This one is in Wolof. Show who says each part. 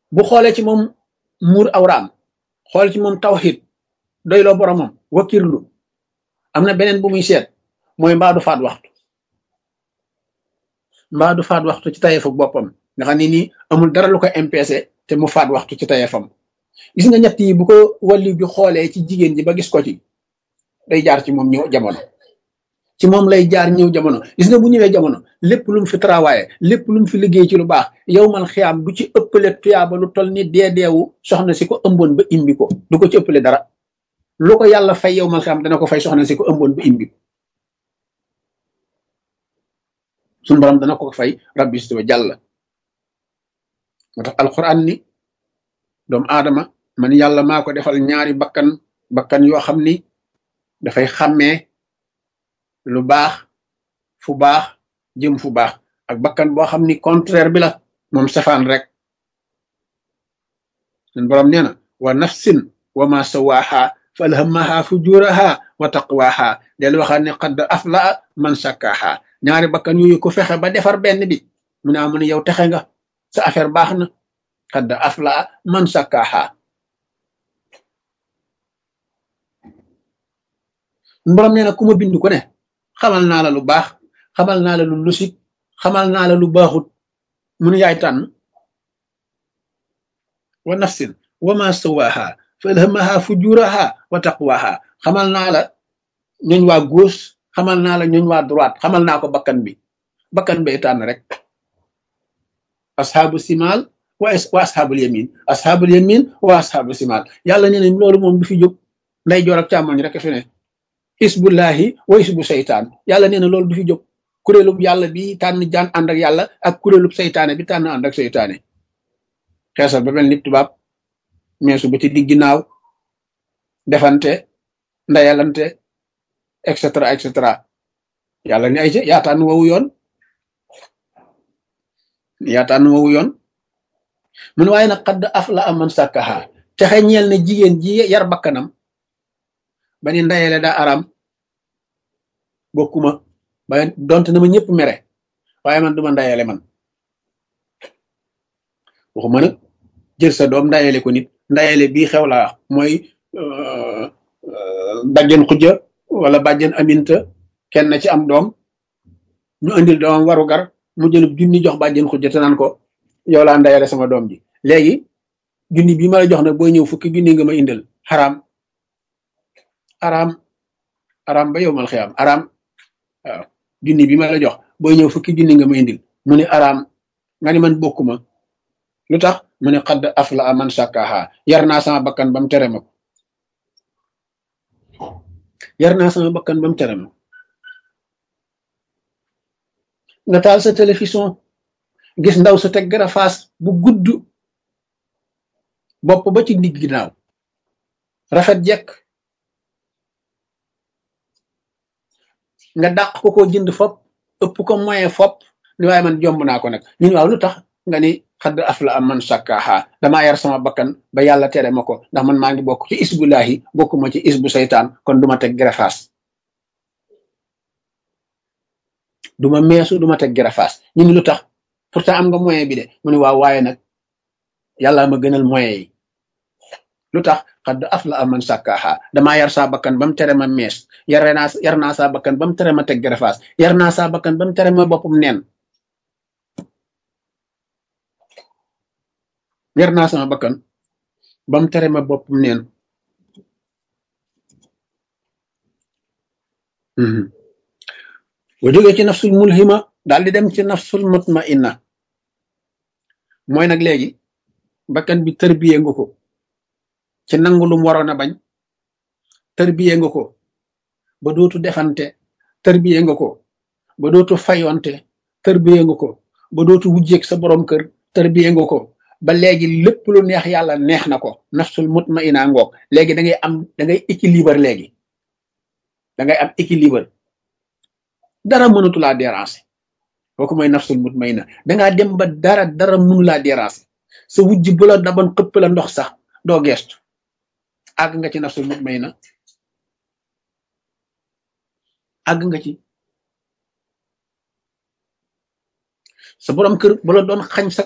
Speaker 1: bu xoolee ci moom muur awraam xool ci moom tawxid doyloo boromam wakkirlu am na beneen bu muy seet mooy mbaa du faat waxtu mbaa du faat waxtu ci tayeefu boppam nga xam ne nii amul dara lu ko MPC te mu faat waxtu ci tayeefam gis nga ñett yi bu ko wàllu bi xoolee ci jigéen ji ba gis ko ci day jaar ci moom ñëw jamono ci moom lay jaar ñëw jamono gis nga bu ñëwee jamono lépp lu mu fi travaillé lépp lu mu fi liggéey ci lu baax yow man xiyaam du ci ëppale tuyaaba lu toll ni dee deewu soxna si ko ëmboon ba imbi ko du ko ci ëppale dara lu ko yàlla fay yow man xiyaam dana ko fay soxna si ko ëmboon ba imbi ko suñu borom dana ko fay rabbi istuwa jàll moo tax alquran ni doomu aadama man yàlla maa ko defal ñaari bakkan bakkan yoo xam ni dafay xàmmee lu baax fu baax jëm fu baax ak bakkan boo xam ni contraire bi la moom safaan rek suñu borom nee na wa nafsin wa ma sawaaha fa alhamaha fujuraha wa taqwaha del waxaat ne qad afla man sakkaha ñaari bakkan yooyu ku fexe ba defar benn bi mu ne amu ne yow texe nga sa affaire baax na qad afla man sakkaha borom nee na ku ma bind ko ne xamal naa la lu baax xamal naa la lu lusit xamal naa la lu baaxut mun yaay tànn wa nafsin wa ma sawaha fa alhamaha fujuraha wa taqwaha xamal naa la ñooñ waa gauche xamal naa la ñooñ waa droite xamal naa ko bakkan bi bakkan bay tànn rek asxaabu simal wa wa asxaabul yamin asxaabul yamin wa asxaabu simal yàlla nee na loolu moom du fi jóg nday joor ak càmmoñ rek fi ne isbullahi wa isbu seytaan yàlla nee na loolu du fi jóg kuréelub yàlla bi tànn jaan ànd ak yàlla ak kuréelub seytaane bi tànn ànd ak seytaane xeesal ba mel ni tubaab meesu ba ci diggi naaw defante ndayalante et cetera et cetera yàlla ni ay ca yaa tànn wowu yoon yaa tànn wowu yoon mun waaye nag xadd af la aman sàkkaha texe ñeel ne jigéen ji yar bakkanam ba ni ndayele daa aram bokkuma ba donte na ma ñëpp mere waaye man duma ndayele man waxuma nag jël sa doom ndayele ko nit ndayele bii xew laa mooy bàjjen xujja wala bàjjen aminta kenn ci am doom ñu andil doomam waru gar mu jëlub junni jox bàjjen xujja te naan ko yow laa ndayele sama doom ji léegi junni bii ma la jox nag booy ñëw fukki junni nga ma indil xaraam araam araam ba yow mal xiyaam araam waaw junni bi ma la jox booy ñëw fukki junni nga ma indil mu ne araam nga ni man bokkuma lu tax mu ne xadd afla a man sàkkaaha yar naa sama bakkan ba mu tere ma ko yar naa sama bakkan ba mu tere ma ko nga taal sa télévision gis ndaw sa teg garafaas bu gudd bopp ba ci digg ginnaaw rafet jekk nga dàq ko ko jënd fop ëpp ko moyen fop ni waaye man jomb naa ko nag ñun waaw lu tax nga ni xadd af la am man sàkkaaha damaa yar sama bakkan ba yàlla tere ma ko ndax man maa ngi bokk ci isbullahi bokkuma ci isbu seytaan kon duma teg gerefaas duma meesu duma teg gerefaas ñu ni lu tax pourtant am nga moyen bi de mu ne waaw waaye nag yàlla ma gënal moyen yi lu tax xadd af la am man sàkkaaha damaa yar saa bakkan ba mu tere ma mees yare naa yar naa saa bakkan ba mu tere ma teg gerefaas yar naa saa bakkan ba mu tere ma boppam neen yar naa sama bakkan ba mu tere ma boppam neen bu jógee ci nafsul mulhima daal di dem ci nafsul mutmainna mooy nag léegi bakkan bi tërbiye nga ko ci nangu lum waroon a bañ tërbiye nga ko ba dootu defante tërbiye nga ko ba dootu fayonte tërbiye nga ko ba dootu wujjeeg sa borom kër tërbiye nga ko ba léegi lépp lu neex yàlla neex na ko nafsul mutmaina ngoog léegi da ngay am da ngay équilibre léegi da ngay am équilibre dara mënatu laa déranger kooku mooy nafsul mutmaina dangaa dem ba dara dara mënu laa déranger sa wujj bu la daban xëpp la ndox sax doo geestu àgg nga ci nafsul mutmaina àgg nga ci sa borom kër bu la doon xañ sa